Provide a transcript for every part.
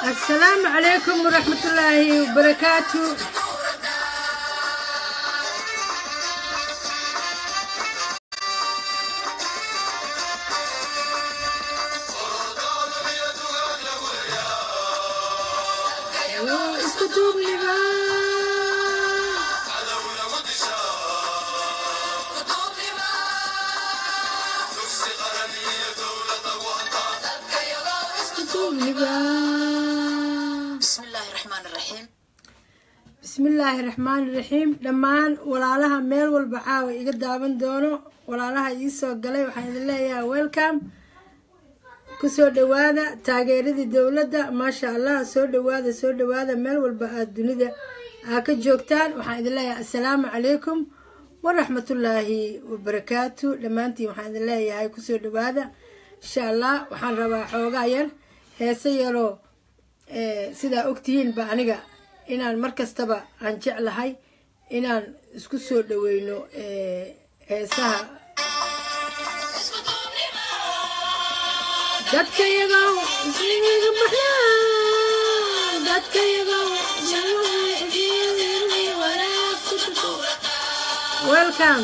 السلام عليكم ورحمة الله وبركاته اسكو دوبني بقى اسكو دوبني بقى بسم الله الرحمن الرحيم bismillaahi raxmaani raxiim dhammaan walaalaha meel walba caawa iga daawan doono walaalaha ii soo galay waxaan idin leeyahay welcome kusoo dhawaada taageeradii dowladda maasha allah soo dhawaada soo dhawaada meel walba aad dunida aa ka joogtaan waxaan idin leeyahay assalaamu calaykum waraxmatullaahi wabarakaatu dhammaantiin waxaan idin leeyahay kusoo dhawaada insha allah waxaan rabaa xoogaa yar heese yaroo eh, sidaa ogtihiinba aniga inaan mar kastaba aan jeclahay inaan isku soo dhaweyno eh, heesaha dadka yagow ismiga maxaa dadka yagow welcome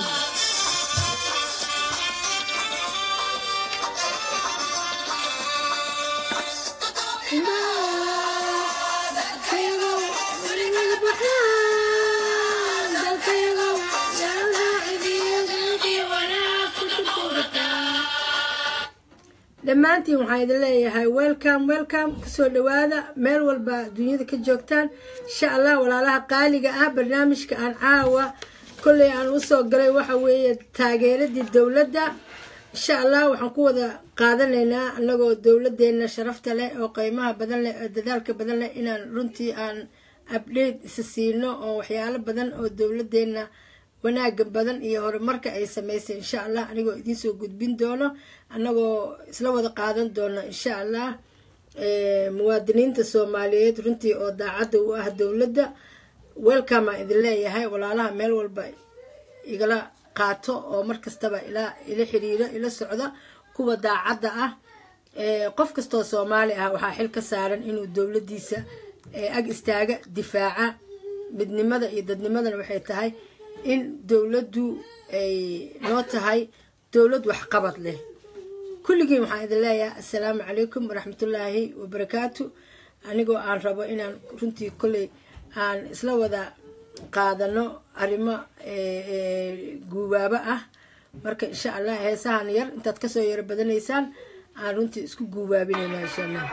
dhammaantiin waxaan idin leeyahay welcome welcome kusoo dhawaada meel walba dunyada ka joogtaan insha allah walaalaha qaaliga ah barnaamijka aan caawa kolley aan usoo galay waxa weeye taageeradii dowladda insha allah waxaan ku wada qaadanaynaa anagoo dowladeena sharafta leh oo qeymaha badan leh oo dadaalka badan leh inaan runtii aan update isa siino oo waxyaalo badan oo dowladeena wanaaga badan iyo horumarka ay sameysay insha allah anigoo idinsoo gudbin doono anagoo isla wada qaadan doono insha allah eh, muwaadiniinta soomaaliyeed runtii oo daacadda u ah dowladda welcome aan idin leeyahay walaalaha meel walba igala qaato oo mar kastaba ila ila xiriiro ila socda kuwa daacadda ah Eh, qof kastoo soomaali ah waxaa xil ka saaran inuu dowladdiisa eh, ag istaaga difaaca midnimada iyo dadnimadana waxay tahay in dowladdu ay noo tahay dowlad waxqabad leh kulligiin waxaan idin leeyahay assalaamu calaykum waraxmatullaahi wabarakaatu anigoo aan rabo inaan runtii kolley aan isla wada qaadano arrimo eh, eh, guubaabo ah marka insha allah heesahan yar intaad kasoo yaro badanaysaan aan runtii isku guubaabinayna insha allah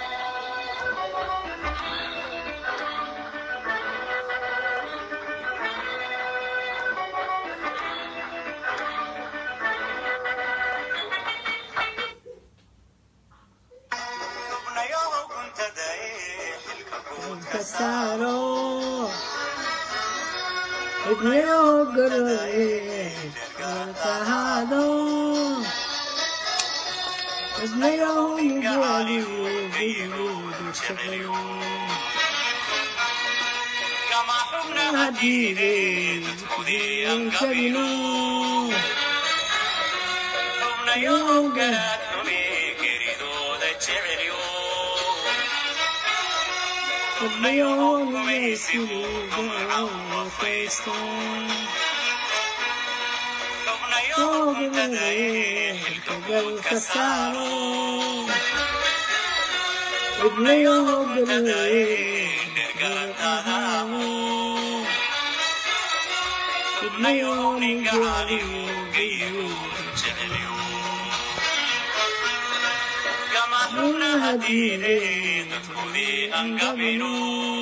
ka saaro ibniyo garore kalkahaado ibniyo nugaaliyo gudgudu hadiideen kudiyan kabino ibniyo nugaysiyo gaawakaystaan xilkagalka saaro ibnayo galay ahaado ibnayo nigaaliyo hadiideen dadkudii angabino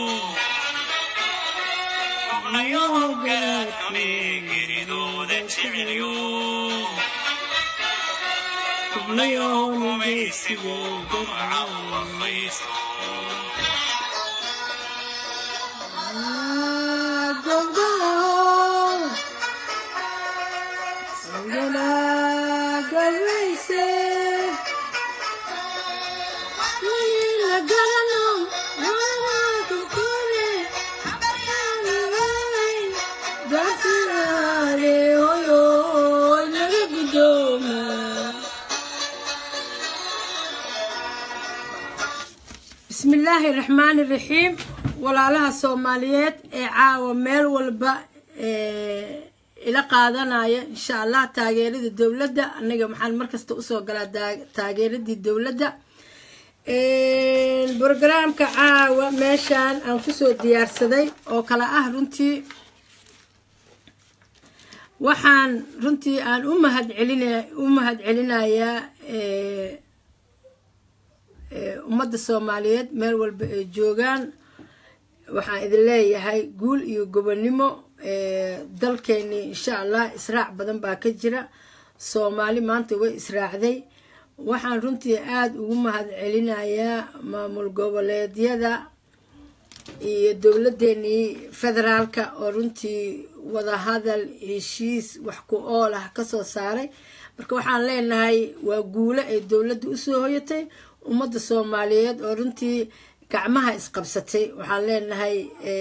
ibnayo galaadkuni geridooda jecelyo ibnayo numaysigo gabcawamaysto bismi illaahi raxmaani raxiim walaalaha soomaaliyeed ee caawa meel walba ila qaadanaya insha allah taageerada dowladda aniga maxaan markasta usoo galaa taageeradii dowladda brogaraamka caawa meeshaan aan kusoo diyaarsaday oo kale ah runtii waxaan runtii aan u mahad celina u mahad celinayaa ummadda soomaaliyeed meel walba ay joogaan waxaan idin leeyahay guul iyo gobonnimo dalkeennii insha allah israac badan baa ka jira soomaali maanta way israacday waxaan runtii aada ugu mahad celinayaa maamul goboleedyada iyo dowladeenii federaalka oo runtii wadahadal heshiis wax ku ool ah kasoo saaray marka waxaan leenahay waa guulo ay dowladda usoo hoyatay ummadda soomaaliyeed oo runtii gacmaha isqabsatay waxaan leenahay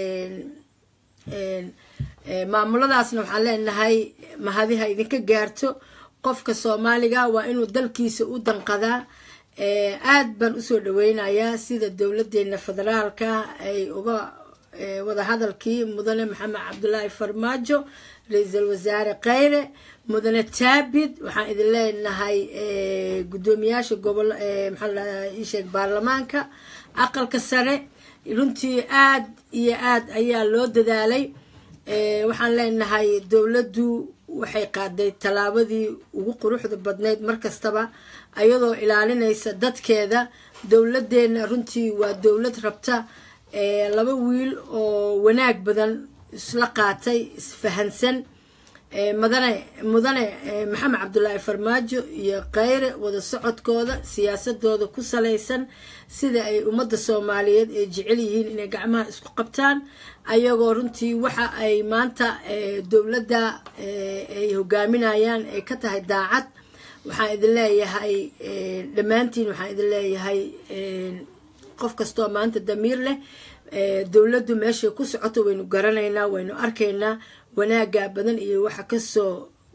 maamuladaasna waxaan leenahay mahadiha idinka gaarto qofka soomaaliga waa inuu dalkiisa u danqadaa aad baan usoo dhaweynayaa sida dowladeena federaalka ay uga wadahadalkii mudane maxamed cabdulaahi farmaajo ra-iisul wasaare kheyre mudane taabid waxaan idin leenahay guddoomiyaasha gobol maxaaisheeg baarlamaanka aqalka sare runtii aad iyo aad ayaa loo dadaalay waxaan leenahay dowladdu waxay qaaday tallaabadii ugu quruxda badnayd markastaba ayadoo ilaalinaysa dadkeeda dowladeenna runtii waa dowlad rabta laba wiil oo wanaag badan isla qaatay isfahansan mudane mudane maxamed cabdulaahi farmaajo iyo kheyre wada socodkooda siyaasadooda ku salaysan sida ay ummadda soomaaliyeed ay jecel yihiin inay gacmaha isku qabtaan ayagoo runtii waxa ay maanta dowladda ay hogaaminayaan ay ka tahay daacad waxaan idin leeyahay dhammaantiin waxaan idin leeyahay qof kastoo maanta damiir leh dowladdu meeshay ku socoto waynu garanaynaa waynu arkaynaa wanaaga badan iyo waxa kasoo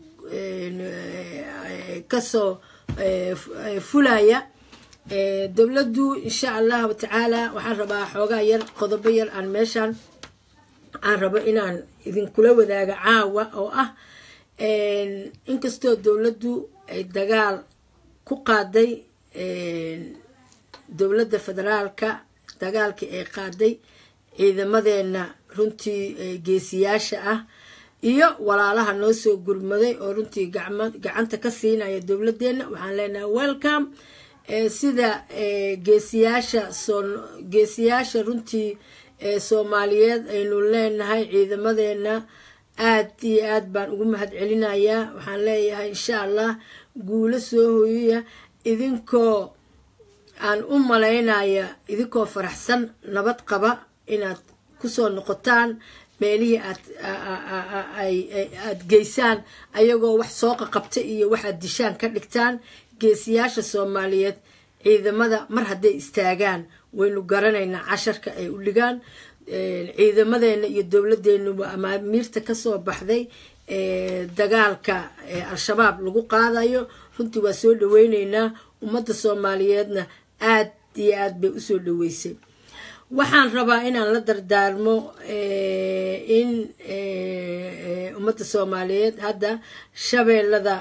kasoo fulaya dowladdu insha allahu tacaala waxaan rabaa xoogaa yar qodobo yar aan meeshaan aan rabo inaan idinkula wadaaga caawa oo ah inkastoo dowladdu ay dagaal ku qaaday dowladda federaalka dagaalkii ay qaaday ciidamadeena runtii geesiyaasha ah iyo walaalaha noo soo gurmaday oo runtii gacanta ka siinaya dowladeenna waxaan leenahay welcome sida geesiyaasha geesiyaasha runtii soomaaliyeed aynu leenahay ciidamadeena aad iyo aad baan ugu mahad celinayaa waxaan leeyahay insha allah guulo soo hoyaya idinkoo aan u malaynaya idinkoo faraxsan nabad qaba inaad kusoo noqotaan meelihii aad aad geysaan ayagoo wax soo qaqabta iyo waxaad dishaan ka dhigtaan geesiyaasha soomaaliyeed ciidamada mar hadday istaagaan waynu garanaynaa casharka ay u dhigaan ciidamadeena iyo dowladeenuba amaamiirta kasoo baxday dagaalka al-shabaab lagu qaadayo runtii waa soo dhaweyneynaa ummadda soomaaliyeedna aad iyo aad bay usoo dhaweysay waxaan rabaa inaan la dardaarmo in ummadda soomaaliyeed hadda shabeellada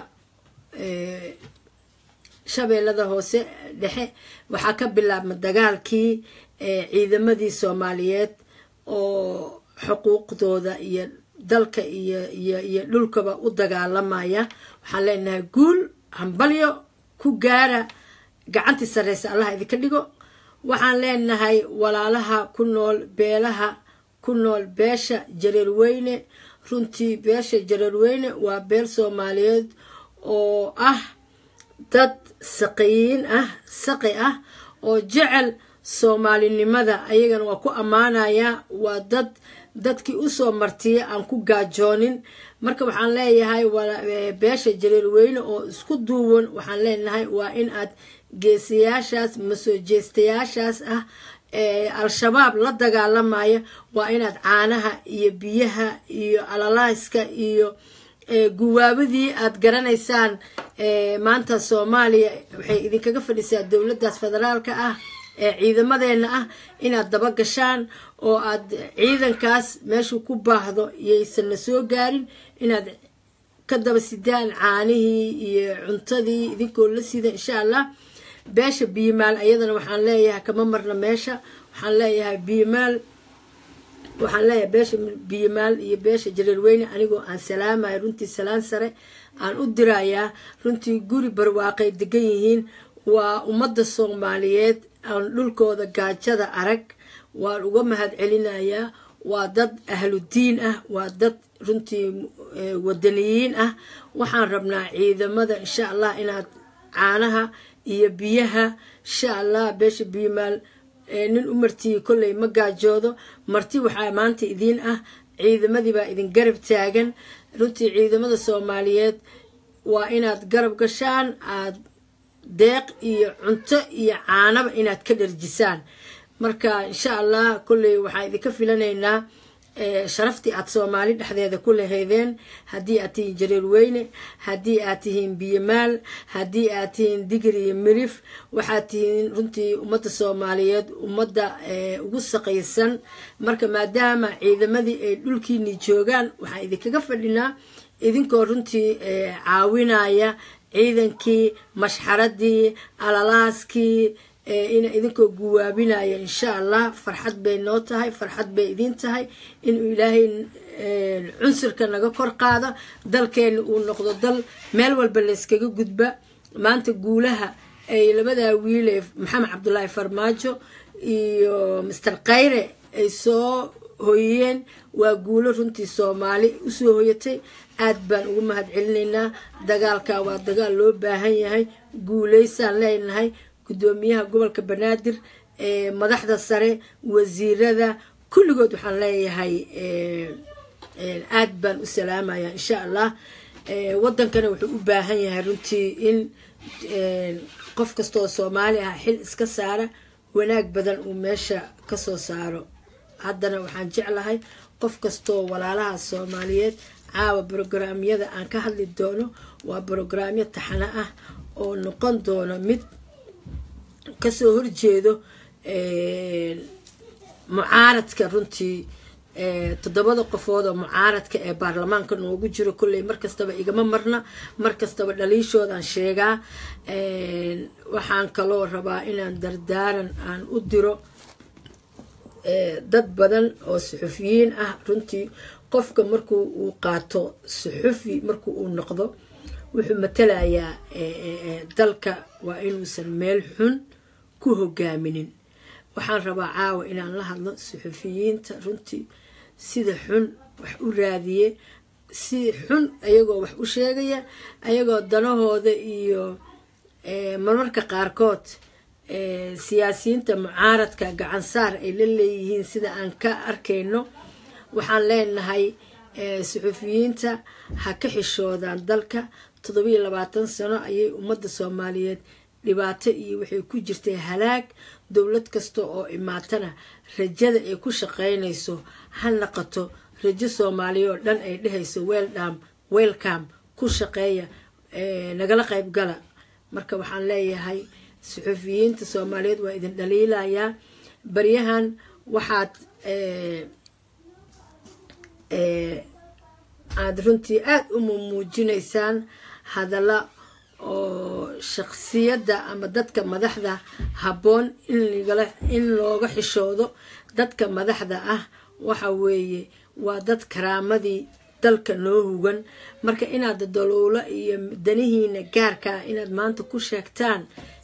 shabeellada hoose dhexe waxaa ka bilaabma dagaalkii ciidamadii soomaaliyeed oo xuquuqdooda iyo dalka iyo iyo iyo dhulkaba u dagaalamaya waxaan leenahay guul hambalyo ku gaara gacantii sarreysa allaha idinka dhigo waxaan leenahay walaalaha ku nool beelaha ku nool beesha jareerweyne runtii beesha jareerweyne waa beel soomaaliyeed oo ah dad saqiyiin ah saqi ah oo jecel soomaalinimada ayagana waa ku ammaanayaa waa dad dadkii usoo martiya aan ku gaajoonin marka waxaan leeyahay beesha jareerweyne oo isku duuwan waxaan leenahay waa in aad geesiyaashaas masoo jeestayaashaas ah ee al-shabaab la dagaalamaya waa inaad caanaha iyo biyaha iyo alalaaska iyo guwaabadii aad garanaysaan maanta soomaaliya waxay idinkaga fadhisaa dowladdaas federaalka ah ee ciidamadeena ah inaad daba gashaan oo aad ciidankaas meeshuu ku baahdo iyaysan na soo gaarin inaad ka daba sidaan caanihii iyo cuntadii idinkoo la sida insha allah beesha biimaal ayadana waxaan leeyahay kama marna meesha waxaan leeyahay biimaal waxaan leeyahay beesha biimaal iyo beesha jareerweyne anigoo aan salaamayo runtii salaan sare aan u dirayaa runtii guri barwaaqay degan yihiin waa ummadda soomaaliyeed aan dhulkooda gaajada arag waan uga mahad celinayaa waa dad ahludiin ah waa dad runtii wadaniyiin ah waxaan rabnaa ciidamada insha allah inaad caanaha iyo biyaha insha allah beesha biimaal nin u martiyi kolley ma gaajoodo marti waxaa maanta idiin ah ciidamadii baa idin garab taagan runtii ciidamada soomaaliyeed waa inaad garab gashaan aad deeq iyo cunto iyo caanaba inaad ka dharjisaan marka insha allah kolley waxaan idinka filanaynaa sharaftii aad soomaali dhexdeeda ku lahaydeen haddii aad tihiin jareer weyne haddii aad tihiin biyomaal haddii aad tihiin digir iyo mirif waxaad tihiin runtii ummadda soomaaliyeed ummadda ugu saqaysan marka maadaama ciidamadii ay dhulkiini joogaan waxaan idinkaga fadhinaa idinkoo runtii caawinaya ciidankii mashxaradii alalaaskii ina idinkoo guwaabinaya insha allah farxad bay noo tahay farxad bay idiin tahay inuu ilaahay cunsurka naga kor qaado dalkeena uu noqdo dal meel walba layskaga gudba maanta guulaha ay labadaa wiile maxamed cabdulaahi farmaajo iyo master khayre ay soo hoyiyeen waa guulo runtii soomaali usoo hoyatay aad baan ugu mahad celinaynaa dagaalka waa dagaal loo baahan yahay guulaysaan leenahay guddoomiyaha gobolka banaadir madaxda sare wasiirada kulligood waxaan leeyahay aad baan u salaamaya insha allah wadankana wuxuu u baahan yahay runtii in qof kastaoo soomaali ah xil iska saara wanaag badan uu meesha kasoo saaro haddana waxaan jeclahay qof kastoo walaalaha soomaaliyeed caawa brograamyada aan ka hadli doono waa brograamyo taxano ah oo noqon doono mid kasoo horjeedo mucaaradka runtii toddobada qofood oo mucaaradka ee baarlamaanka noogu jiro kolley markastaba igama marna markastaba dhaliishoodaan sheegaa waxaan kaloo rabaa inaan dardaaran aan u diro dad badan oo suxufiyiin ah runtii qofka markuu uu qaato suxufi markuu uu noqdo wuxuu matalayaa dalka waa inuusan meel xun ku hogaaminin waxaan rabaa caawa inaan la hadlo suxufiyiinta runtii sida xun wax u raadiye si xun ayagoo wax u sheegaya ayagoo danahooda iyo marmarka qaarkood siyaasiyiinta mucaaradka gacansaar ay la leeyihiin sida aan ka arkayno waxaan leenahay suxufiyiinta ha ka xishoodaan dalka toddobiyo labaatan sano ayay ummadda soomaaliyeed dhibaato iyo waxay ku jirtay halaag dowlad kasta oo imaatana rajada ay ku shaqaynayso ha naqato rajo soomaaliya oo dhan ay dhehayso weldam welcom ku shaqeeya nagala qayb gala marka waxaan leeyahay suxufiyiinta soomaaliyeed waa idin dhaliilayaa baryahan waxaad aada runtii aada u mumuujinaysaan hadalla oo shaqsiyadda ama dadka madaxda habboon in looga xishoodo dadka madaxda ah waxa weeye waa dad karaamadii dalka noo hugan marka inaad daloolo iyo danihiina gaarka ah inaad maanta ku sheegtaan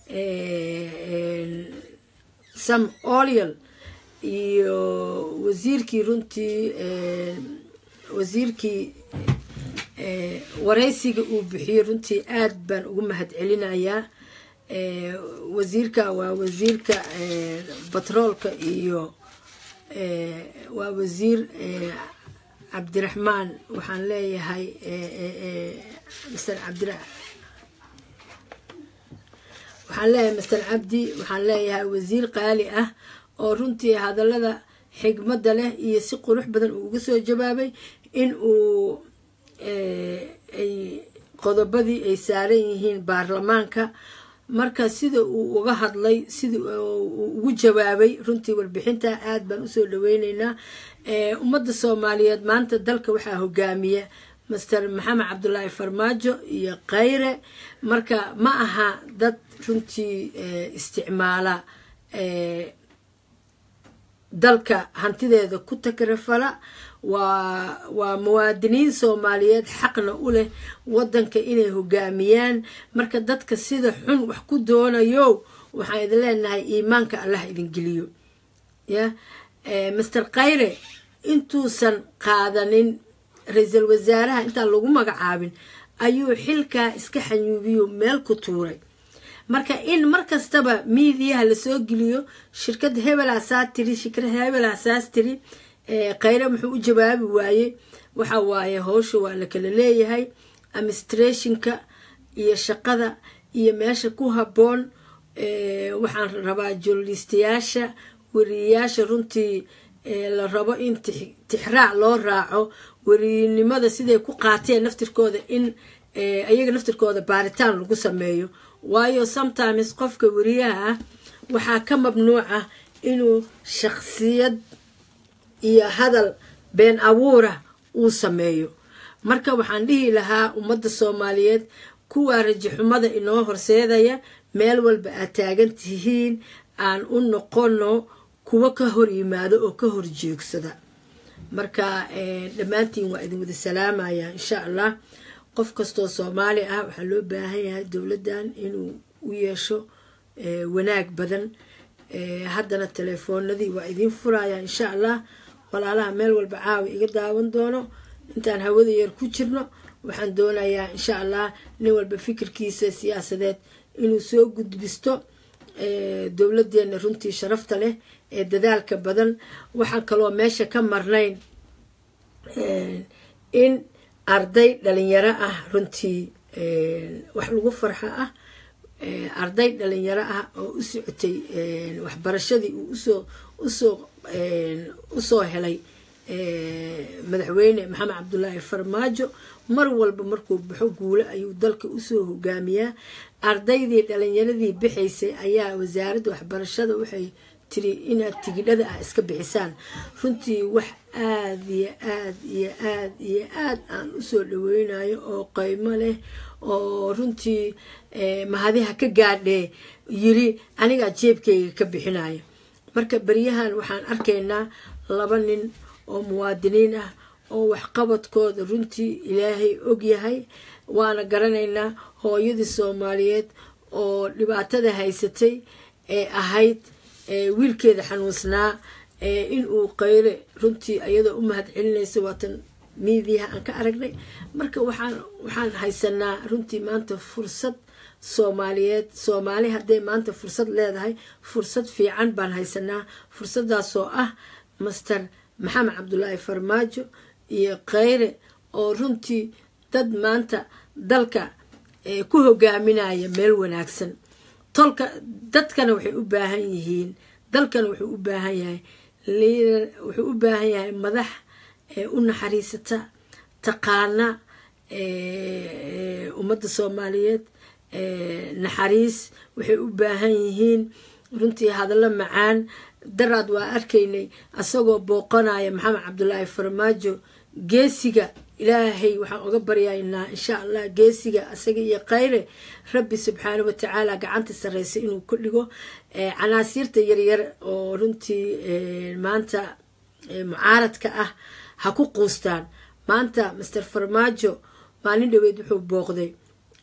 sam olial iyo wasiirkii runtii wasiirkii waraysiga uu bixiyey runtii aad baan ugu mahad celinayaa wasiirka waa wasiirka batroolka iyo waa wasiir cabdiraxmaan waxaan leeyahay mr cabdira waxaan leeyahay master cabdi waxaan leeyahay wasiir qaali ah oo runtii hadallada xigmadda leh iyo si qurux badan uu uga soo jawaabay in uu ay qodobadii ay saaran yihiin baarlamaanka marka sida uu uga hadlay sida uu ugu jawaabay runtii warbixinta aad baan usoo dhaweyneynaa ummadda soomaaliyeed maanta dalka waxaa hogaamiya master maxamed cabdulaahi farmaajo iyo khayre marka ma aha dad runtii isticmaala dalka hantideeda ku takrafala waa waa muwaadiniin soomaaliyeed xaqna u leh wadanka inay hogaamiyaan marka dadka sida xun wax ku doonayo waxaan idin leenahay iimaanka allah idin geliyo ya master khayre intuusan qaadanin ra-iisul wasaaraha intaan lagu magacaabin ayuu xilkaa iska xanyuubiyo meel ku tuuray marka in mar kastaba miidiyaha lasoo geliyo shirkada hebel hasaa tiri shirkada hebel hasaas tiri khayre muxuu u jawaabi waaye waxa waaye howsha waa la kala leeyahay administrationka iyo shaqada iyo meesha ku habboon waxaan rabaa journalistayaasha wariyayaasha runtii la rabo in tixraac loo raaco weriynimada siday ku qaateen naftirkooda in ayaga naftirkooda baaritaan lagu sameeyo waayo sometimes qofka weriyaha ah waxaa ka mamnuuc ah inuu shaksiyad iyo hadal been abuura uu sameeyo marka waxaan dhihi lahaa ummadda soomaaliyeed kuwaa rajixumada inoo horseedaya meel walba aad taagan tihiin aan u noqono kuwo ka hor yimaado oo ka hor joogsada marka dhammaantiin waa idin wada salaamaya insha allah qof kastoo soomaali ah waxaa loo baahan yahay dowladdan inuu u yeesho wanaag badan haddana telefoonadii waa idiin furaya insha allah walaalaha meel walba caawa iga daawan doono intaan hawada yar ku jirno waxaan doonayaa insha allah nin walba fikirkiisa siyaasadeed inuu soo gudbisto dowladeena runtii sharafta leh ee dadaalka badan waxaan kaloo meesha ka marnayn in arday dhalinyaro ah runtii wax lagu farxo ah arday dhalinyaro ah oo u socotay waxbarashadii uu usoo usoo usoo helay madaxweyne maxamed cabdulaahi farmaajo mar walba markuu baxo guulo ayuu dalka usoo hogaamiyaa ardaydii dhalinyaradii bixaysay ayaa wasaaradda waxbarashada waxay tiri inaad tigidhada ah iska bixisaan runtii wax aad iyo aad iyo aad iyo aad aan usoo dhaweynayo oo qeymo leh oo runtii mahadiha ka gaadhee yiri anigaa jeebkayga ka bixinaya marka beryahan waxaan arkaynaa laba nin oo muwaadiniin ah oo waxqabadkooda runtii ilaahay og yahay waana garanaynaa hooyadii soomaaliyeed oo dhibaatada haysatay ee ahayd wiilkeeda xanuunsnaa inuu qayre runtii iyadoo u mahad celinaysa waatan miidiyaha aan ka aragnay marka waxaan waxaan haysanaa runtii maanta fursad soomaaliyeed soomaali hadday maanta fursad leedahay fursad fiican baan haysanaa fursadaasoo ah master maxamed cabdulaahi farmaajo iyo khayre oo runtii dad maanta dalka ku hogaaminaya meel wanaagsan tolka dadkana waxay u baahan yihiin dalkana wuxuu u baahan yahay liidar wuxuu u baahan yahay madax u naxariisata taqaana ummadda soomaaliyeed naxariis waxay u baahan yihiin runtii hadallo macaan daraad waa arkaynay asagoo booqanaya maxamed cabdulaahi farmaajo geesiga ilaahay waxaan uga baryaynaa insha allah geesiga asaga iyo khayre rabbi subxaana watacaala gacanta sareysa inuu ku dhigo canaasiirta yaryar oo runtii maanta mucaaradka ah ha ku quustaan maanta master farmaajo maalin dhaweyd wuxuu booqday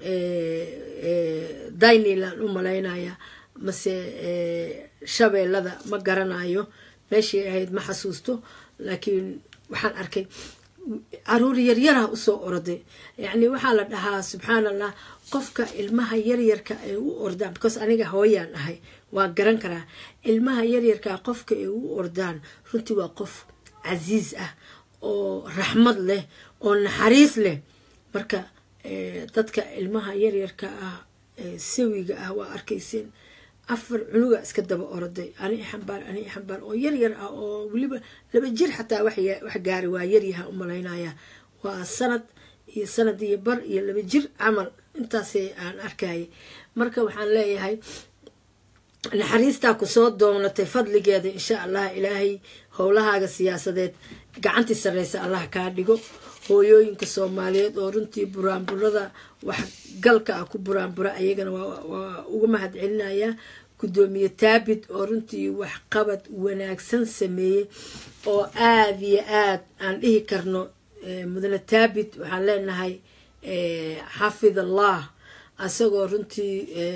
dayniland u malaynaya mase shabeellada ma garanayo meeshay ahayd ma xasuusto laakiin waxaan arkay caruur yaryaraha usoo orday yacni waxaa la dhahaa subxaan allah qofka ilmaha yaryarka ay u ordaan because aniga hooyaan ahay waa garan karaa ilmaha yaryarka qofka ay u ordaan runtii waa qof casiis ah oo raxmad leh oo naxariis leh marka dadka ilmaha yaryarka ah sawiga ah waa arkayseen afar cunuga iska daba orday ani xambaar ani xambaar oo yaryar ah oo weliba laba jir xataa wax gaari waa yaryaha u malaynaya waa sanad iyo sanad iyo bar iyo laba jir camal intaasay aan arkayay marka waxaan leeyahay naxariistaa kusoo doonatay fadligeeda insha allah ilaahay howlahaaga siyaasadeed gacantii sarreysa allah kaa dhigo hooyooyinka soomaaliyeed oo runtii buraanburada waxgalka ah ku buraanbura ayagana waa uga mahad celinayaa guddoomiye taabid oo runtii waxqabad wanaagsan sameeyey oo aada iyo aad aan dhihi karno mudane taabid waxaan leenahay xafid allah asagoo runtii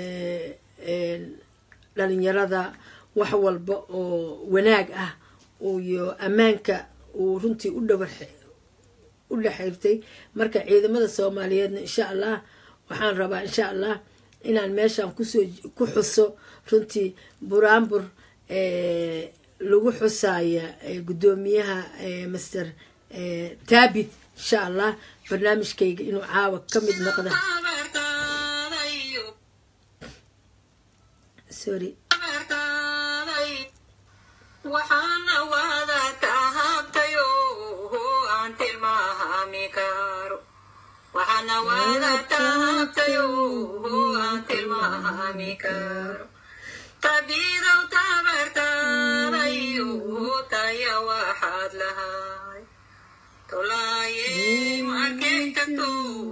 dhalinyarada wax walba oo wanaag ah iyo ammaanka uu runtii u dhawa u dhexirtay marka ciidamada soomaaliyeedna insha allah waxaan rabaa insha allah inaan meeshan kusoo ku xuso runtii buraanbur lagu xusaya guddoomiyaha master taabit insha allah barnaamijkayga inuu caawa ka mid noqda sorry waxaana wada tahabtayo aan tilmaami karo waxaana wada tahabtayo aan tilmaami karo tabiidow tabartaadayo taya waxaad lahay tolaaye markay tagto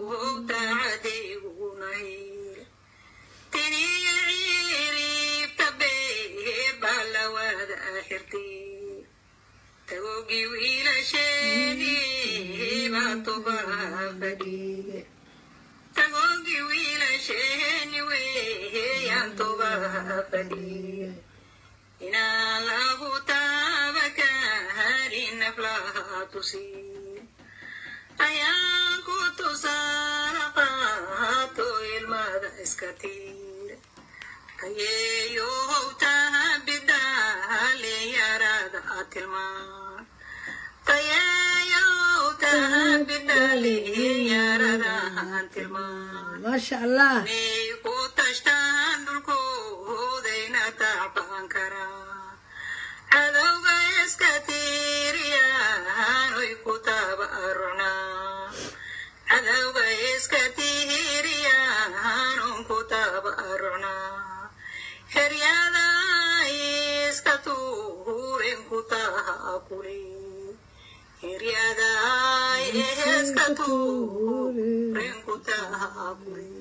tacadigunahir tiniya ciiribta beebaa la wada xirtay tagoogii wiilasheeni baa tubaa fadhiye tagoogii wiilasheeni weeyaan tubaa fadhiye inaan lagu taaba kaharin naflaha tusin ayaan ku tusaala qaato ilmada iska tiir tayeeyow taha bidaale yarada a tilmaan tayeeyow taha bidaale yarada aan tilmaan maasha allah may ku tashtaan dhulkoodayna tacbaan karaa cadowga iska tiiriyaan oy ku taaba arunaa cadowga iska tiiriyaan on ku taaba arunaa heryada iska tuuren ku taha kuli heryada iska tuuren ku taha kuli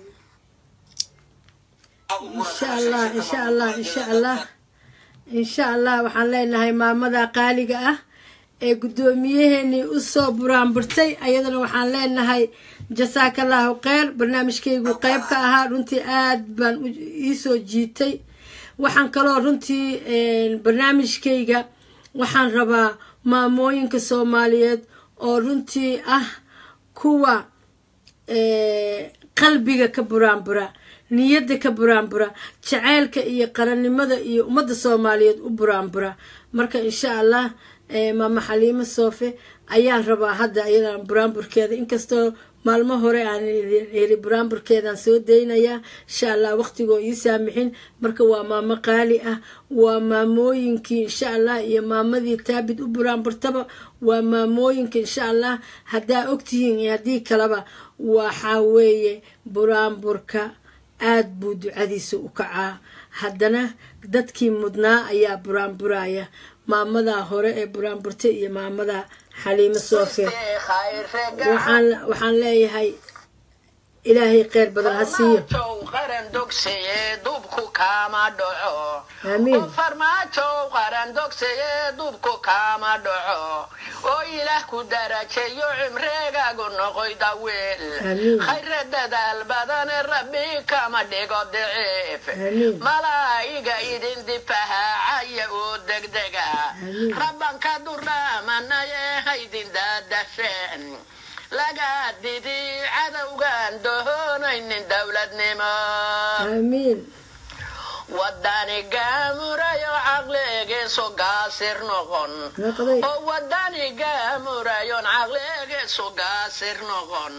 insha allah insha allah insha allah insha allah waxaan leenahay maamada qaaliga ah ee guddoomiyaheenii usoo buraanburtay ayadana waxaan leenahay jasaakallahu kheyr barnaamijkaygu qeyb ka ahaa runtii aad baan iisoo jiitay waxaan kaloo runtii barnaamijkayga waxaan rabaa maamooyinka soomaaliyeed oo runtii ah kuwa qalbiga ka buraanbura niyadda ka buraanbura jaceylka iyo qarannimada iyo ummadda soomaaliyeed u buraanbura marka insha allah maama xaliimo soofe ayaan rabaa hadda ayadan buraanburkeeda inkastoo maalmo hore aan iri buraanburkeedaan soo daynayaa insha allah waqtigoo ii saamixin marka waa maamo qaali ah waa maamooyinkii insha allah iyo maamadii taabid u buraanburtaba waa maamooyinka insha allah haddaa ogtihiin iyo haddii kaleba waxaa weeye buraanburka aad buu ducadiisa u kacaa haddana dadkii mudnaa ayaa buraanburaya maamadaa hore ee buraanburta iyo maamada xaliimo soofe waxaan leeyahay ilaahay kheyr badan ha siiyo qaran dogsaye duubku kaama dhaco aamiin farmaajow qaran dogsaye duubku kaama dhaco oo ilaah ku darajeeyo cimreegaagu noqoy daweel Amiin. khayre dadaal badane rabbi kama dhigo daciif Amiin. malaa'iga idin difahaacaya oo degdega Amiin. rabbanka duraamanaye haydin daadasheen laga didi cadowgaan doonaynin dowladnimo aamiin wadani gaamurayo caqligiisu gaasir noqon noqday oo wadani gaamurayon caqligiisu gaasir noqon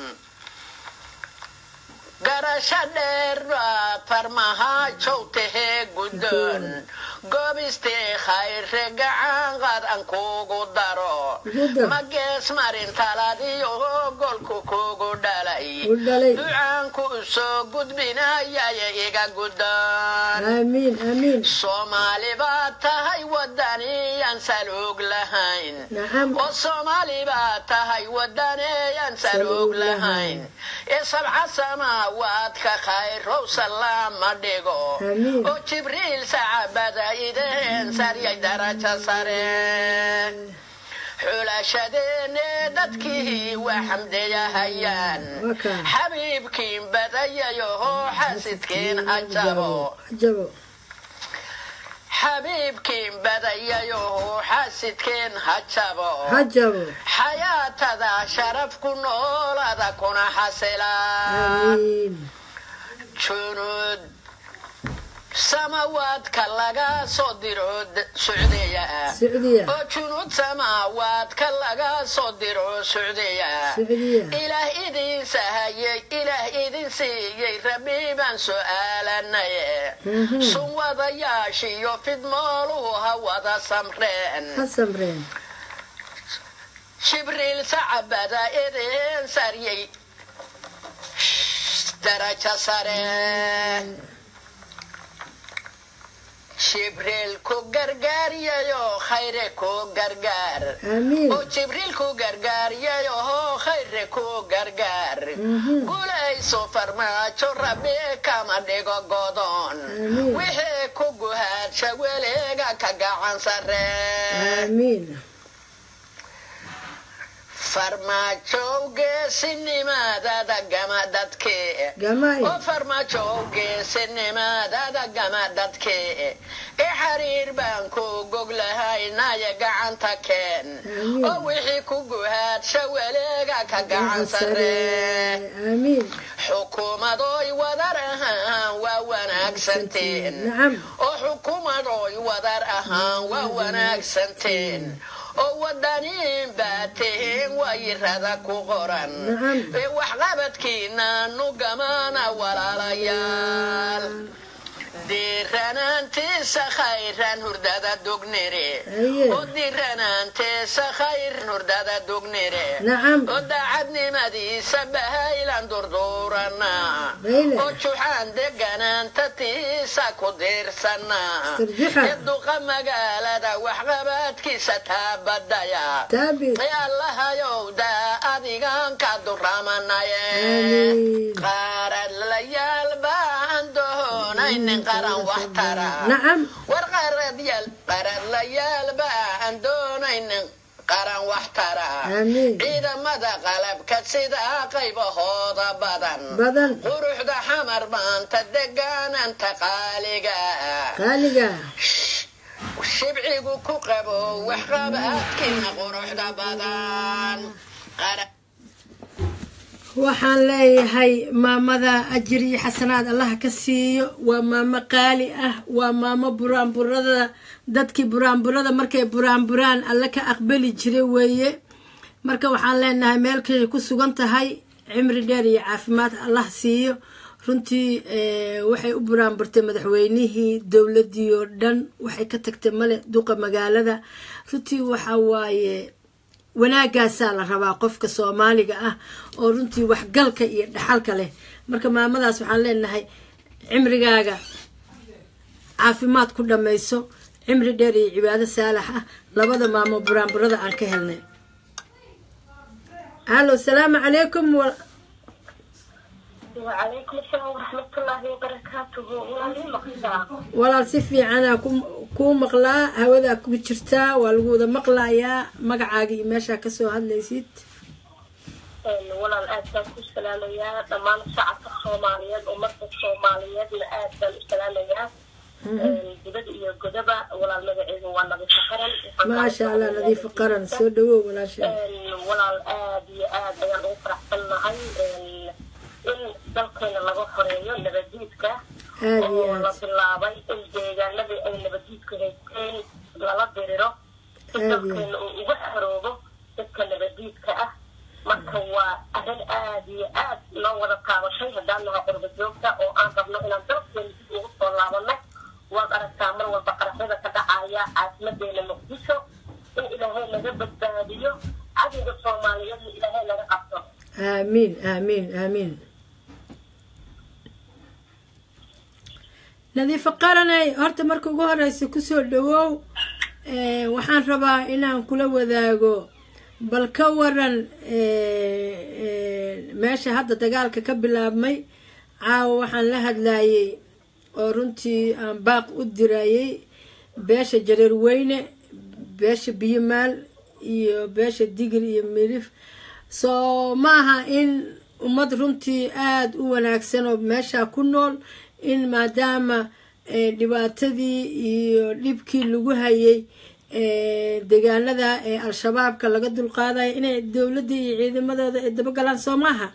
garasho dheer baa farmahaajow tahee guddoon goobistee khayre gacan qaad aan kugu daro Ugu dar. ma gees marin taladiyo golku kugu dhalay u dhalay ducaanku soo gudbinayaya iga gudan aamiin aamiin soomaali baad tahay wadaniyaan saluug lahayn nacam oo soomaali baad tahay wadaneyaan saluug lahayn ee sabca samaawaadka khayrow salaama dhigo Amiin. oo jibriil sacabada ideen saryay darajo sare xulashadeene dadkii waa xamdeyahayaan Waka. xabiibkiin badayayoho xasidkiin ajabo ajabo xabiibkiin badayayoho xasidkiin hajabo hajabo xayaatada sharaf ku noolada kuna xasilaan aamiin junud samawaadka laga soo diro d- socdeeya sicdiya oo junud samaawaadka laga soo diro socdeeya sicdiya ilaah idin sahayey ilaah idin siiyey rabbi baan su'aalanaye Mhm. sun wadayaashiyo fidmooluhu ha wada samreen ha samreen jibriil sacabada idin saryey darajo sare jibriil ku gargaaryayo khayre ku gargaar aamiin oo jibriil ku gargaaryayo khayre ku gargaar Mhm. guulayso farmaajo rabbi kama dhigo godon Amiin. wixii ku guhaadsha weliga ka gacan sare aamiin farmaajow geesinimadada gama dadkee gamay oo farmaajow geesinimadada gama dadkee e xariir baan ku goglahaynaya gacanta keen Amiin. oo wixii ku guhaadsha weliga ka gacan sare aamiin xukuumadoy wadar ahaan waa wanaagsanteen nacam oo xukuumadoy wadar ahaan waa wanaagsanteen oo wadaniin baa tihiin wayirada ku qoran Nacam. ee waxqabadkiina nugamana walaalayaal diiranaantiisa khayran hurdada dugnire Aye. oo diiranaantiisa khayr hurdada dugnire nacam oo daacadnimadiisa bahaylan durduurana Bayle. oo juxaan deganaanta tiisa ku diirsanaa Istirjuxa. ee duqa magaalada waxqabadkiisa taabadaya taabi ee allahayow daa adigan ka duramanaye Amiin. qaradlayaal baan doonaynin qaran wax tara nacam war qaradyaal qaradlayaal baan doonaynin qaran wax tara Amiin. ciidamada qalabka sida qaybahooda badan badan quruxda xamar maanta degaananta qaaliga qaaliga shibcigu ku qabo waxqabadkiina quruxda badan Qara- waxaan leeyahay maamada ajir iyo xasanaad allaha ka siiyo waa maamo qaali ah waa maamo buraanburada dadkii buraanburada markay buraanburaan alle ka aqbali jiray weeye marka waxaan leenahay meelkay ku sugan tahay cimri dheer iyo caafimaad allah siiyo runtii eh, waxay u buraanburtay madaxweynihii dowladii oo dhan waxay ka tagtay male duqa magaalada runtii waxa waaye wanaagaasaa la rabaa qofka soomaaliga ah oo runtii waxgalka iyo dhaxalka leh marka maamadaas waxaan leenahay cimrigaaga caafimaad ku dhammayso cimri dheer iyo cibaado saalax ah labada maamo buraanburada aan ka helnay halo salaamu calaykum wa- وعليكم السلام ورحمة الله وبركاته ولي مقصى walaal si fiicanaa ku- kuu maqlaa hawadaa ku jirtaa waa lagu wada maqlayaa magacaaga iyo meeshaa kasoo hadlaysid ولا الآن كل سلام يا ضمان شعب الصوماليات ومصر الصوماليات لآد السلام يا جدد إيو جدبة ولا المدعين ولا بسخرا maasha allah nadiifo qaran soo dhawow walaasha ولا الآد يا آد أيان أفرح بالنهاي إن dalkeena laga horeeyo nabaddiidka aada iyo oo la aad bilaabay in deegaanadii ay nabaddiidku haysteen lala diriro si Aad iyo dalkeena uu uga xoroobo dadka nabaddiidka ah marka waa arrin aad iyo aad loo wada taabatay haddaan nahay qurba joogta oo aan rabno inaan dalkeena dib ugu soo laabano waad aragtaa mar walba qaraxyada ka dhacaya caasimadeena muqdisho in ilaahay laga badbaadiyo cadowga soomaaliyeedna ilaahay laga qabto aamiin aamiin aamiin nadiifo qaranay horta marka ugu horeysa kusoo dhawow Eh, waxaan rabaa inaan kula wadaago bal ka waran eh, eh, meesha hadda dagaalka ka bilaabmay caawa waxaan la hadlayay oo runtii aan baaq u dirayay beesha jareer weyne beesha biyomaal iyo beesha digir iyo midhif soo maaha in ummad runtii aada u wanaagsan oo meesha ku nool in maadaama eh, dhibaatadii iyo dhibkii lagu hayay eh, deegaanada ee al-shabaabka laga dulqaadayo inay dowladda iyo ciidamadooda ay dabagalaan soo maaha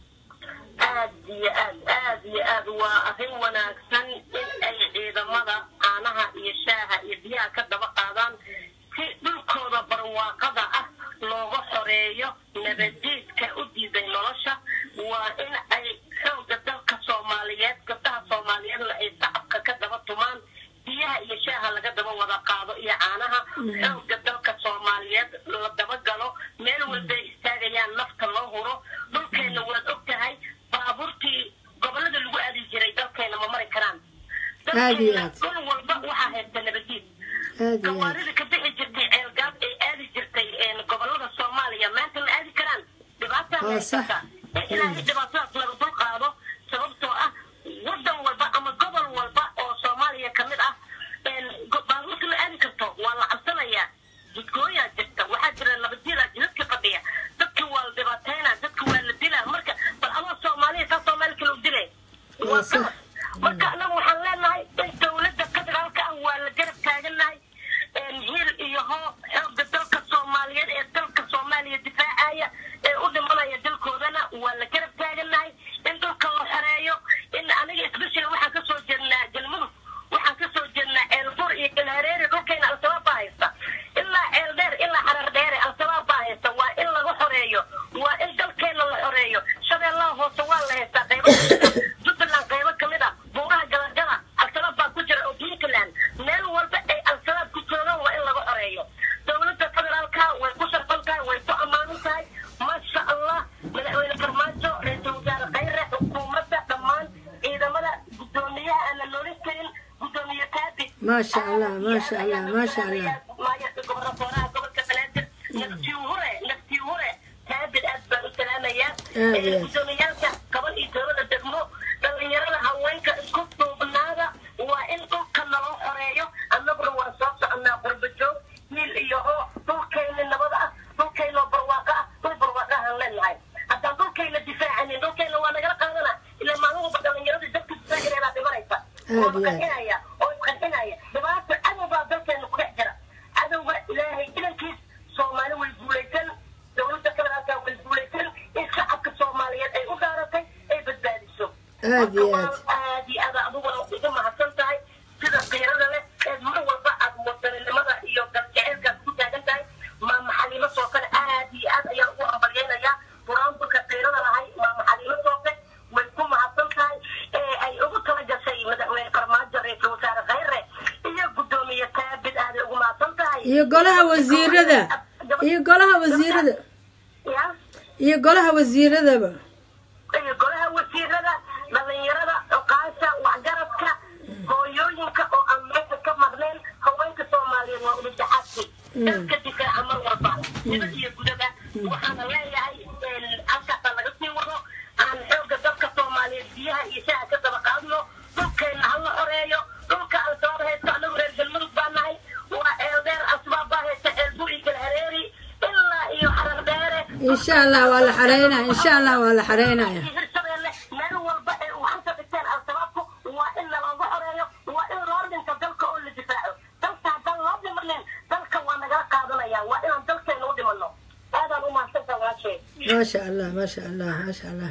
aad iyo aad aad iyo aad waa arrin wanaagsan in ay ciidamada caanaha iyo shaaha iyo biyaha ka daba qaadaan si dhulkooda barwaaqada ah looga xoreeyo nabadiidka u diiday nolosha waa in ay xooga dalka soomaaliyeed gabdhaha soomaaliyeedna ay shacabka ka daba tumaan biyaha iyo shaaha laga daba wada qaado iyo caanaha xooga dalka soomaaliyeed la daba galo meel walbay istaagayaan nafta loo huro dhulkeenna waad og tahay baabuurtii gobolada lagu aadi jiray dalkeena ma mari karaan Aad iyo aad. dhul walba waxaa haysta nabadiid aada iyo aad gawaarida ka bixi jirtay ceelgaab ay aadi jirtay een, gobolada soomaaliya maanta ma aadi karaan dhibaataa Waa sax. haysata ee ilaahay dhibaatadaas laga dul qaado sababtoo ah wadan walba ama gobol walba oo soomaaliya ka mid ah een, go- baabuurta ma aadi karto waa la cabsanayaa jidgooyaa jirta waxaa jira nabadyadaa jidadka fadhiya dadka waa la dhibaataynaa dadka waa la dilaa marka bal adoo soomaaliya saa soomaali kale u dilay Waa waa sax. qalad marka anagu waxaan leenahay in dowladda federaalka ah waa la garab taaganahay hiil iyo hoo xooga dalka soomaaliyeed ee dalka soomaaliya difaacaya ee u dhimanaya dalkoodana waa la garab taaganahay in dhulka la xoreeyo in aniga especially waxaan kasoo jeednaa galmudug waxaan kasoo jeednaa ceelbur iyo galhareeri dhulkayna al-shabaab baa haysta ilaa ceel dheer ilaa xarar dheere al-shabaab baa haysta waa in laga xoreeyo waa in dalkeena la xoreeyo shabeellaha hoose waa la haystaa qaybo jubbaland qaybo kamid ah buuraha galagala al-shabaab baa ku jira oo puntland meel walba ay al-shabaab ku joogaan waa in laga xoreeyo dowladda federaalka way ku sharfan tahay way ku ammaanan tahay maasha allah madaxweyne farmaajo ra-iisul wasaare khayre xukuumadda dhammaan ciidamada guddoomiyaha aan la noolin karin guddoomiye kaabi maasha allah maasha allah maasha allah maayarka gobornatooraha gobolka banaadir naftii hure naftii hure kaabid aad baan u salaamayaa Aad iyo aad. gudoomiyaalka gabal iyo dowlada degmo dhalinyarada haweenka isku duubnaada waa in dhulka naloo xoreeyo annaguna waan soo soconaa qurba joog hiil iyo hoo dhulkayna nabada ah dhulkaynoo barwaaqo ah dhul barwaaqahaan leenahay haddaan dhulkayna difaacanin dhulkayna waa nagala qaadana ilaa maalinwalba dhalinyarada dadka difaacineedaa dhimanaysa oo Aad iyo aad. isqarxinaya oo isqarxinaya dhibaato cadow baa dalkeena ku dhex jira cadowga ilaahay idankiis soomaali way guulaysan dowladda federaalka way guulaysan in shacabka soomaaliyeed ay u dhaaratay ay badbaadiso Aad iyo Marka aad. waa aad iyo aad adiguna ugu mahadsan tahay sida qiirada leh ee mar walba aad wadaninimada iyo galjaceylkaad ku taagan tahay maama xaliimo sookale aad iyo aad ayaan ugu hambalyaynayaa buraanburka qiirada lahay maama xaliimo sooke way ku mahadsan tahay ee ay ugu tala gashay madaxweyne farmaajo ra-iisul wasaare khayre iyo guddoomiye kaabid aaday ugu mahadsan tahay iyo golaha wasiirada iyo golaha wasiirada ya iyo golaha wasiiradaba iyo golaha wasiirada dhalinyarada oqaasha waxgaradka hooyooyinka oo aan meesha ka maqneen haweenka soomaaliyeed waa udhexaadki dalka difaaca mar walba dibad iyo gudaba waxaana leeyahay halkaasa laga sii wado aan xooga dalka soomaaliyeed biyaha iyo shaaha ka daba qaadno dhulkeenna hala xoreeyo dhulka al-shabaab haysto anagu reer galmudug baa nahay waa ceeldheer al-shabaab baa haysta ceelbur iyo galhareeri ilaa iyo xarar dheere insha allah waa la xareynaya insha allah waa la xareynaya hirshabeelle meel walba ee uu xanta dhigteen al-shabaabku waa in nalooga xoreeyo waa in loo dhinto dalka oo la difaaco dalka haddaan loo dhimanin dalka waa nagala qaadanaya waa inaan dalkeena u dhimano aadaan u mahadsantaa walaashee maasha allah maasha allah maasha allah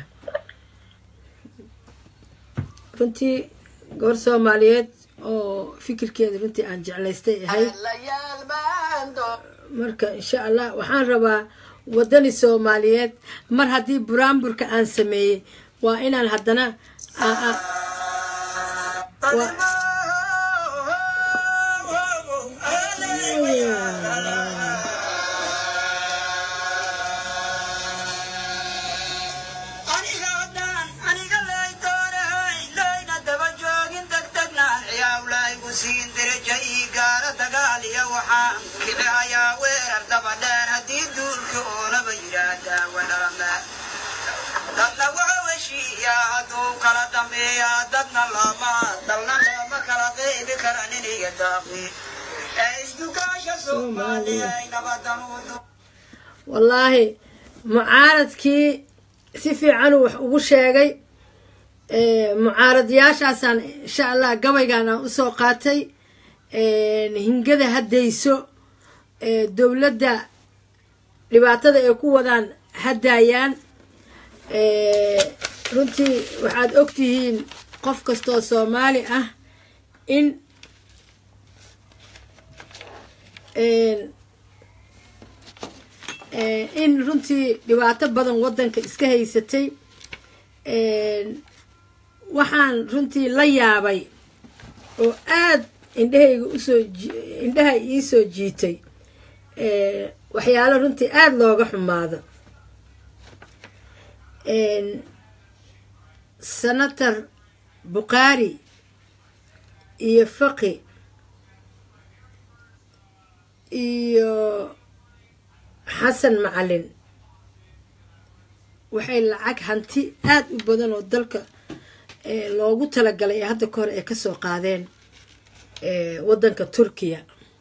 runtii gobor soomaaliyeed oo fikirkeeda runtii aan jeclaystay ahayd layaal baando marka insha allah waxaan rabaa wadani soomaaliyeed mar haddii buraanburka aan sameeyey waa inaan haddana aa- aa- waa- waxaan kicihayaa weerar dabadheer haddii duulka oolaba yidhaahdaa wadhalame dadna wuxuu heshiiyaa hadduu kala dambeeyaa dadna looma dalna looma kala qeybi kara niniga daaqi ee isdugaasha soomaaliya ay nabadan u du wallaahi mucaaradkii si fiicanuu wax ugu sheegay mucaaradyaashaasaan insha allah gabaygan aan usoo qaatay hingada haddayso dowladda dhibaatada ay ku wadaan haddaayaan runtii waxaad ogtihiin qof kastoo soomaali ah in in runtii dhibaato badan waddanka iska haysatay waxaan runtii la yaabay oo aad indhahayga usoo indhaha iisoo jiitay waxyaalo runtii aada looga xumaado senator bukhaari iyo faqi iyo xasan macalin waxay lacag hanti aada u badan oo dalka loogu talagalay ee hadda ka hor ay kasoo qaadeen waddanka turkiya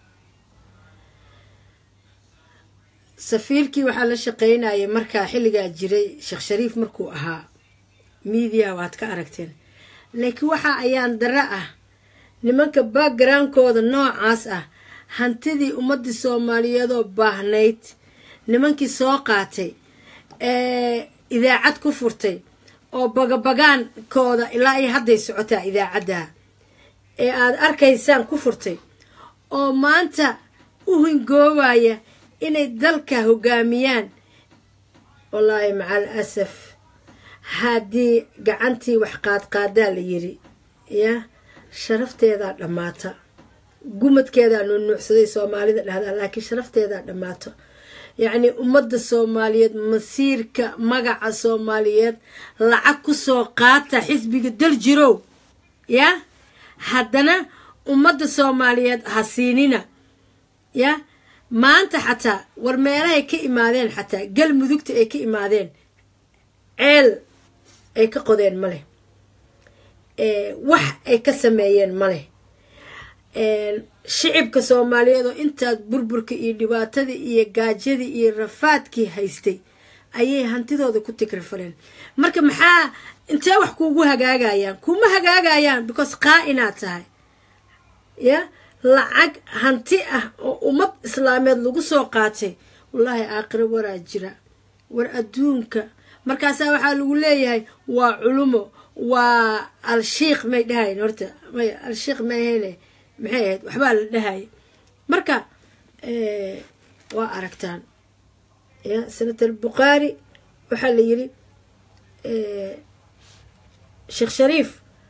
safiirkii waxaa la shaqeynayay markaa xilligaa jiray sheekh shariif markuu ahaa miidiya waad ka aragteen laakiin waxa ayaan dare ah nimanka backgroundkooda noocaas ah hantidii ummadii soomaaliyeedoo baahnayd nimankii soo qaatay ee idaacad ku furtay oo bagabagaankooda ilaa ay hadday socotaa idaacadda ee aada arkaysaan ku furtay oo maanta u hingoobaya inay dalka hogaamiyaan wallaahi macal asaf haddii gacantii wax qaadqaadaa la yiri ya sharafteedaa dhammaata gumadkeedaa nuunuucsaday soomaalida dhahdaa laakiin sharafteedaa dhammaato yacnii ummadda soomaaliyeed masiirka magaca soomaaliyeed lacag kusoo qaata xisbiga dal jirow ya haddana ummadda soomaaliyeed ha siinina ya maanta xataa war meelahay ka imaadeen xataa galmudugta ay ka imaadeen ceel ay ka qodeen ma leh wax ay ka sameeyeen ma leh shicibka soomaaliyeed oo intaas burburka iyo dhibaatadii iyo gaajadii iyo rafaadkii haystay ayay hantidooda ku tikrafaleen marka maxaa intee wax kuugu hagaagayaan kuma hagaagayaan because qaa inaad tahay ya lacag hanti ah oo ummad islaameed lagu soo qaatay wallaahi aakhiro waraa jira war adduunka markaasaa waxaa lagu leeyahay waa culumo waa al-shiikh may dhahayn horta may al-shiikh may ahayne maxay ahayd waxbaa la dhahaya marka waa aragtaan ya senator bukhaari waxaa la yiri sheekh shariif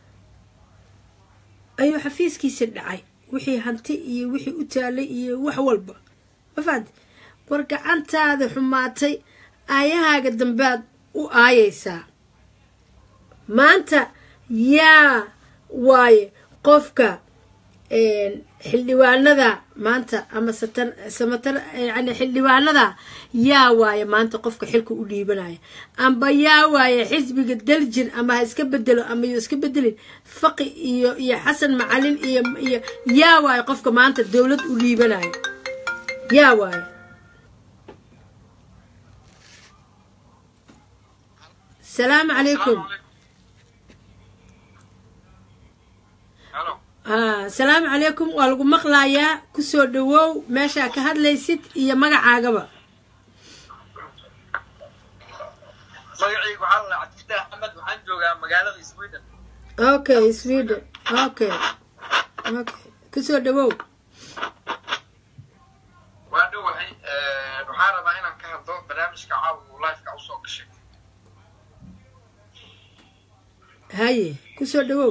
ayuu xafiiskiisa dhacay wixii hanti iyo wixii u taalay iyo wax walba ma fahanti war gacantaada xumaatay aayahaaga dambaad u aayaysaa maanta yaa waaye qofka xildhibaanada maanta ama samatar yani xildhibaanada yaa waaye maanta qofka xilka u dhiibanaya amba yaa waaye xisbiga daljir ama ha iska bedelo ama yo iska bedelin faqi iyo iyo xasan macalin iyo iyo yaa waaye qofka maanta dowlad u dhiibanaya yaa waaye salaamu calaykum asalaamu calaykum waa lagu maqlayaa kusoo dhawow meeshaa ka hadlaysid iyo magacaagaba magacaygu waxaa la cabdifataax axmed waxaan joogaa magaalada sweden okay sweden okay okay kusoo dhawow waa dhowahay waxaa rabaa inaan ka hadlo barnaamijka caawa uu lifeka usoo gashay haye kusoo dhawow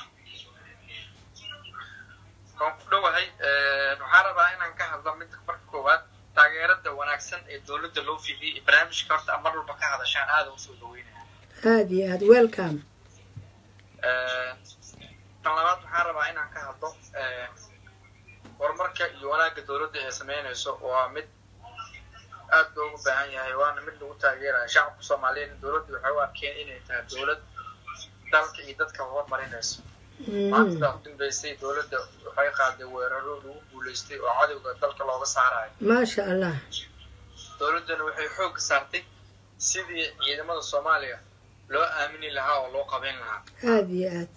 waan ku dhowahay waxaa rabaa inaan ka hadlo midda marka koowaad taageerada wanaagsan ee dowladda loo fiidiyay barnaamijka horta mar walba ka hadashaan aada usoo dhaweynaya aada iyo aada welcome tan labaad waxaa rabaa inaan ka hadlo horumarka iyo wanaagga dowladda ay sameynayso waa mid aad loogu baahan yahay waana mid lagu taageeraya shacabka soomaaliyeed dowladda waxay u arkeen inay tahay dowlad dalka iyo dadka horumarinayso maanta u dambeysay dowladda waxay qaaday weeraro lagu guulaystay oo cadowga dalka looga saarayo maasha allah dowladdana waxay xoogga saartay sidii ciidamada soomaaliya loo aamini lahaa oo loo qabayn lahaa aada iyo aad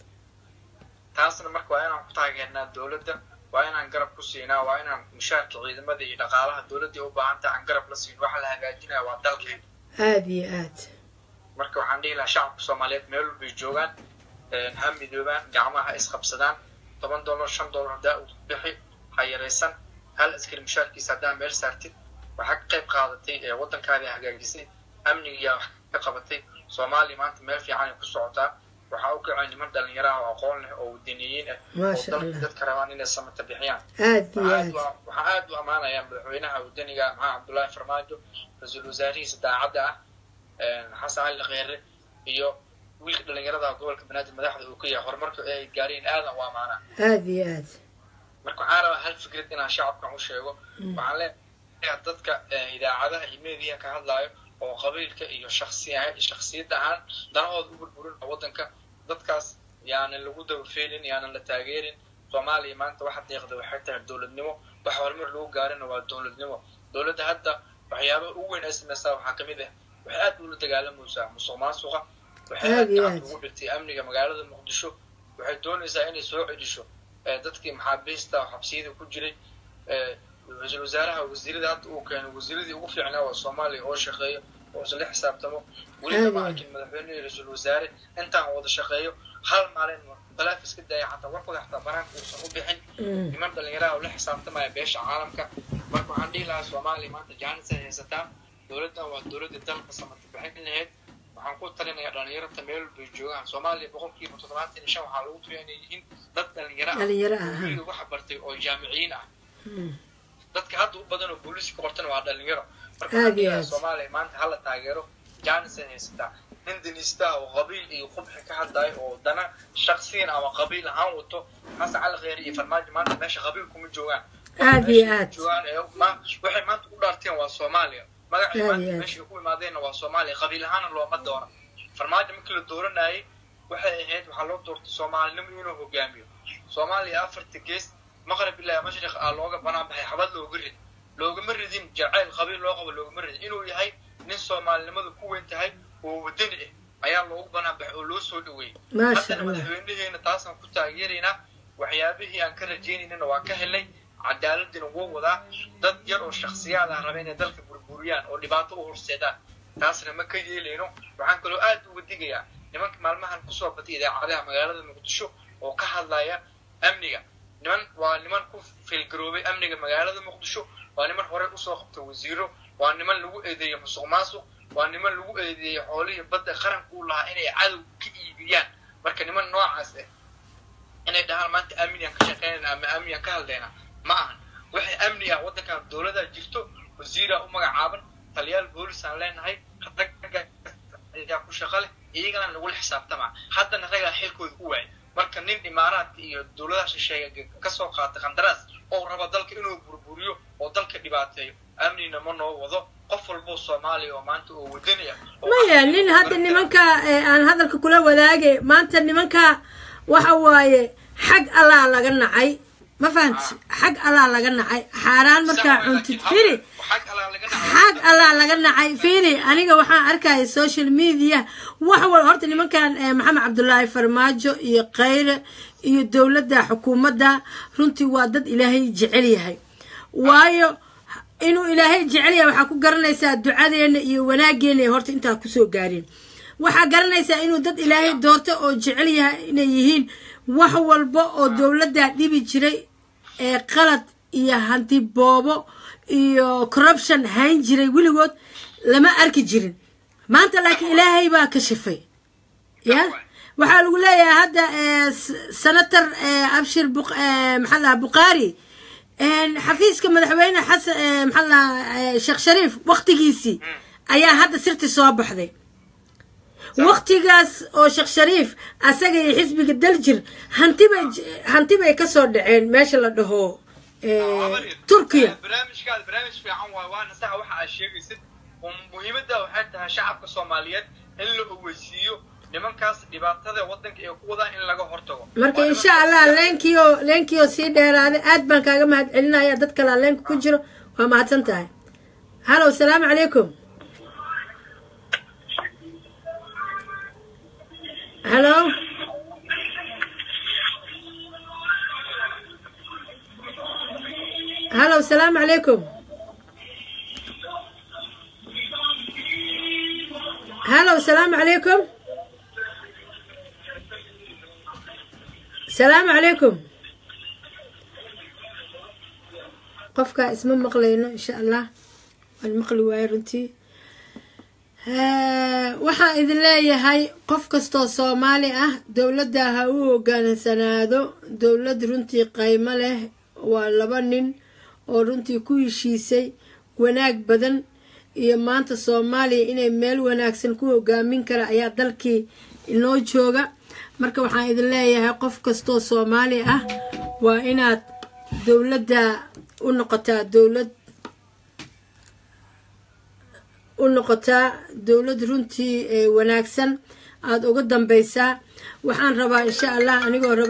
taasna marka waa inaan ku taageernaa dowladda waa inaan garab ku siinaa waa inaan mushaarka ciidamada iyo dhaqaalaha dowladda u baahanta aan garab la siin waxa la hagaajinaya waa dalkeena aada iyo aad marka waxaan dhihi lahaa shacabka soomaaliyeed meel walbay joogaan ha midoobaan gacmaha ha isqabsadaan toban dollar shan dollar haddaa u bixi ha yaraysan hal askari mushaarkiisa haddaa meel saartid waxaa ka qayb qaadatay ee waddankaadii hagaajisay amnigiyaa wax ka qabatay soomaaliya maanta meel fiicanay ku socotaa waxaa u kacay niman dhalinyaraha oo aqoon leh oo wadaniyiin ah oo Maasha dalka Allah. dadka rabaan inay samata bixiyaan aada iyo waxaan aad aad u- waxaan aad u ammaanayaa madaxweynaha wadaniga maxamed cabdullaahi farmaajo ra-iisul wasaarihiisa daacadda ah xasan cali kheyre iyo wiilka dhalinyarada gobolka banaadir madaxda uu ka yahay horumarka ay gaareen aadan u ammaanaa aada iyo aad marka waxaan rabaa hal fikrad inaan shacabkan u sheego waxaan leeyahay dadka eh, idaacadaha iyo meediyaha ka hadlaayo oo qabiilka iyo shaksi shaksiyad ahaan danahooda u burburin waddanka dadkaas yaanan lagu dabafeelin yaanan la taageerin soomaaliya maanta waxa deeqda waxay tahay dowladnimo wax horumar lagu gaarina waa dowladnimo dowladda hadda waxyaabaha ugu weyn ay sameysaa waxaa ka mid ah waxay aad ula dagaalamaysaa musuq maasuqa waxay Aad aad iyo gacanta aad. ugu dhigtay amniga magaalada muqdisho waxay doonaysaa inay soo cedisho eh, dadkii maxaabiista xabsiyada ku jiray eh, ra-iisul wasaaraha wasiirada hadda uu keenay wasiiradii ugu fiicnaa waa soomaaliya oo shaqeeyo oo isla xisaabtamo weliba ma Aad iyo arkin madaxweyne iyo ra-iisul wasaare intaan wada shaqeeyo hal maalin balaaf iska daya xataa warkooda xataa banaanka uusan u bixin Mm. niman dhalinyaraha oo la xisaabtamaya beesha caalamka marka waxaan dhihi lahaa soomaaliya maanta jaanis ay haysataa dowladdan waa dowladda dalka samata bixin lahayd waxaan ku talinayaa dhalinyarata meel walbay joogaan soomaaliya boqolkiiba toddobaatan iyo shan waxaa lagu tiriya inay yihiin dad dhalinyaro ah Dhalinyaro ah, oo ha. weliga waxa bartay oo jaamiciyiin ah Mm. dadka hadda u badan oo booliiska ka qortana waa dhalinyaro marka Aad waxaan dhihi iyo lahaa aad. soomaaliya maanta hala taageero jaanis ay haysataa nin daniistaa oo qabiil iyo qubxi ka hadlayo oo dana shaksiyan ama qabiil ahaan wato xasan cali kheyri iyo farmaajo maanta meesha qabiil kuma joogaan Aad iyo Meesha ay aad. joogaan ee ma- waxay maanta u dhaarteen waa soomaaliya magacay Aad maanta iyo aad. meesha ku imaadeenna waa soomaaliya qabiil ahaana looma doona farmaajo markii la dooranayay waxay ahayd waxaa loo doortay soomaalinimo inuu hogaamiyo soomaaliya afarta gees maqrib ilaa mashriq ah looga banaan baxay xabad looga rid loogama ridin jacayl qabiil loo qabo loogama ridin inuu yahay nin soomaalinimadu ku weyn tahay oo wadani ah ayaa loogu banaan baxay oo loo soo dhaweeyey Maasha haddana Allah. madaxweynaheena taasaan ku taageeraynaa waxyaabihii aan ka rajaynaynana waa ka helay cadaaladina wuu wadaa dad yar oo shaksiyaad ah raba inay dalka burburiyaan oo dhibaato u horseedaan taasna ma ka yeelayno waxaan kaloo aad uga digayaa nimanka maalmahan kusoo batay idaacadaha magaalada muqdisho oo ka hadlaya amniga niman waa niman ku filgaroobay amniga magaalada muqdisho waa niman horey usoo qabtay wasiiro waa niman lagu eedeeyey musuq maasuq waa niman lagu eedeeyey xoolihii badda qaranka u lahaa inay cadow ka iibiyaan marka niman noocaas ah inay dhahaan maanta amnigan ka shaqeynayna ama amnigan ka hadlayna ma ahan waxay amni ah waddankan dowladaa jirto wasiiraa u magacaaban taliyaal boolis aan leenahay ragga ayaa ku shaqo leh iyagana nagula xisaabtamaa haddana ragaa xilkooda u waayay marka nin imaaraadka iyo dowladaha shisheeye kasoo qaatay qandaraas oo raba dalka inuu burburiyo oo dalka dhibaateeyo amnina ma noo wado qof walboo soomaaliya oo maanta oo wadani ah oo maya nin hadda nimanka ee aan hadalka kula wadaage maanta nimanka waxa waaye xag allaa laga nacay ma fahanti xag allaa laga nacay xaaraan markaa cuntid firi xag alaa laga dhacay xag allaa laga nacay firi aniga waxaan arkaya social media wax wal horta nimankan eh, maxamed cabdulaahi farmaajo iyo khayre iyo dowladda xukuumadda runtii waa dad ilaahay jecel yahay waayo inuu ilaahay jecel yahay waxaa ku garanaysaa ducadeena iyo wanaageena ee horta intaa kusoo gaareen waxaa garanaysaa inuu dad ilaahay doorto oo jecel yahay inay yihiin wax walba oo dowladda dhibi jiray ee qalad iyo hanti boobo iyo corruption hayn jiray weligood lama arki jirin maanta laakiin ilaahay baa kashifay ya waxaa lagu leeyahay hadda eh, s- senator eh, abshir Buq- eh, maxaa lahaa bukhaari een, xafiiska madaxweyne xasan eh, maxaa lahaa sheekh shariif waktigiisii ayaa hadda sirti soo baxday waktigaas oo sheekh shariif asaga iyo xisbiga daljir hanti bay j- hanti bay kasoo dhaceen meesha la dhaho turkiya barnaamijkaada barnaamij fiican waay waana saxa waxa aad sheegaysid oo muhiimadda waxay tahay shacabka soomaaliyeed in la ogeysiiyo nimankaas dhibaatada waddanka ee ku wadaan in laga hortago marka insha allah leenkiio leenkiio sii dheeraaday aad baan kaaga mahad celinaya dad kalaa leenka ku jiro waa mahadsan tahay halow salaamu calaykum halo halow salaamu calaykum halow salaamu calaykum salaamu calaykum qofkaa isma maqlayno insha allah waan maqli waayo runtii waxaan idin leeyahay qof kastoo soomaali ah dowladda ha u hogaansanaado dowlad runtii qaymo leh waa laba nin oo runtii ku heshiisay wanaag badan iyo maanta soomaaliya inay meel wanaagsan ku hogaamin kara ayaa dalkii inoo jooga marka waxaan idin leeyahay qof kastoo soomaali ah waa inaad dowladda u noqotaa dowlad u noqotaa dowlad runtii wanaagsan aada uga dambeysaa waxaan rabaa insha allah anigoo raba